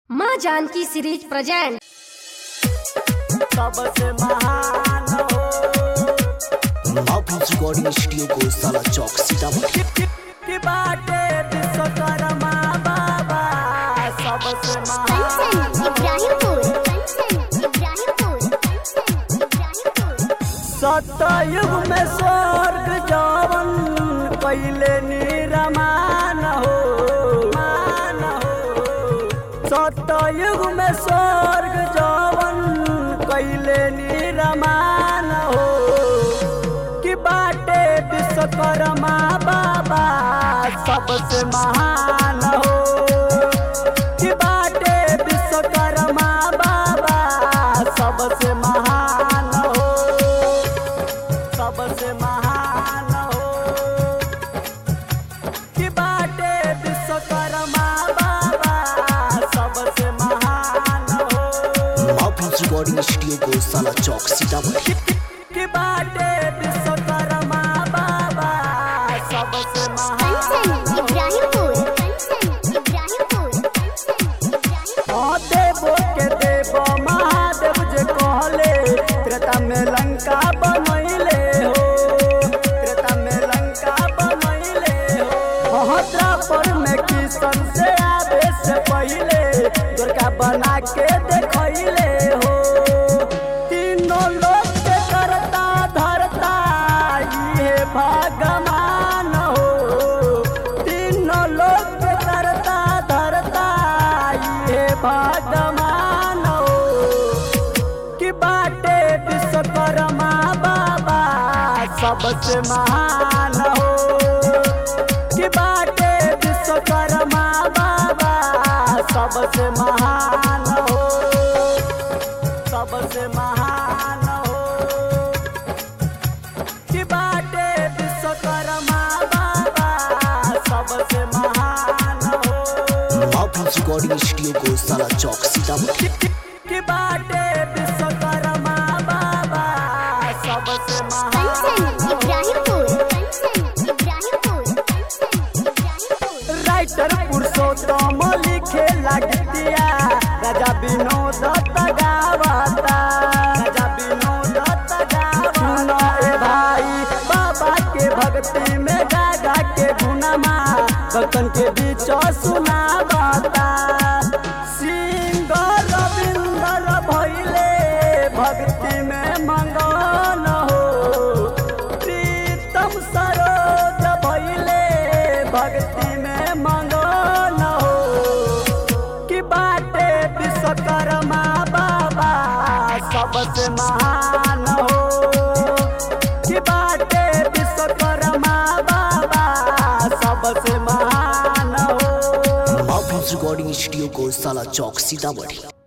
माँ Janaki series present सबसे महान हो महापुरुष रिकॉर्डिंग स्टूडियो को साला चौक सीतामढ़ी कि बाटे विश्वकर्मा बाबा सबसे महान कंचन इब्राहिमपुर कंचन इब्राहिमपुर कंचन इब्राहिमपुर सतयुग में स्वर्ग जवन पहले निरमान हो मान हो सतयुग में स्वर्ग जवन कैले निरमान हो कि बाटे विश्वकर्मा बाबा सबसे महान हो कि बाटे विश्वकर्मा बाबा सबसे महान हो सबसे महान हो कि बाटे विश्वकर्मा बाबा सबसे महान हो महापुरुष रिकॉर्डिंग स्टूडियो को साला चौक सीतामढ़ी कि बाटे विश्वकर्मा बाबा सबसे कंचन महान इब्राहिमपुर कंचन इब्राहिमपुर कंचन इब्राहिमपुर हाँ देवो के देव महादेव जे कहले त्रेता में लंका बनैले हो त्रेता में लंका बनैले हो हाँ द्रापर में किशन से आवे से पहले दुर्गा बना के देखैले हो तीनों लोग के करता धरता ये भगवान हो तीनों लोग के करता धरता ये भगवान हो कि बाटे विश्वकर्मा बाबा सबसे महान हो कि बाटे विश्वकर्मा बाबा सबसे महान हो सबसे महान हो कि बाटे विश्वकर्मा बाबा सबसे महान हो महापुरुष रिकॉर्डिंग स्टूडियो को साला चौक सीतामढ़ी कि बाटे विश्वकर्मा बाबा सबसे कंचन महान इब्राहिमपुर कंचन इब्राहिमपुर कंचन इब्राहिमपुर राइटर पुरुषोत्तम लिखे लगतिया राजा विनोद गावता राजा विनोद गावता ए भाई बाबा के भक्ति में गागा के गुनमा भक्तन के बीच सुनावता सिंह रविंदर भैले भक्ति में मंगन हो प्रीतम सरोज भैले भक्ति में मंगन हो कि बाटे विश्वकर्मा बाबा सबसे महान हो कि बाटे विश्वकर्मा बाबा सबसे महान हो महापुरुष रिकॉर्डिंग स्टूडियो को साला चौक सीतामढ़ी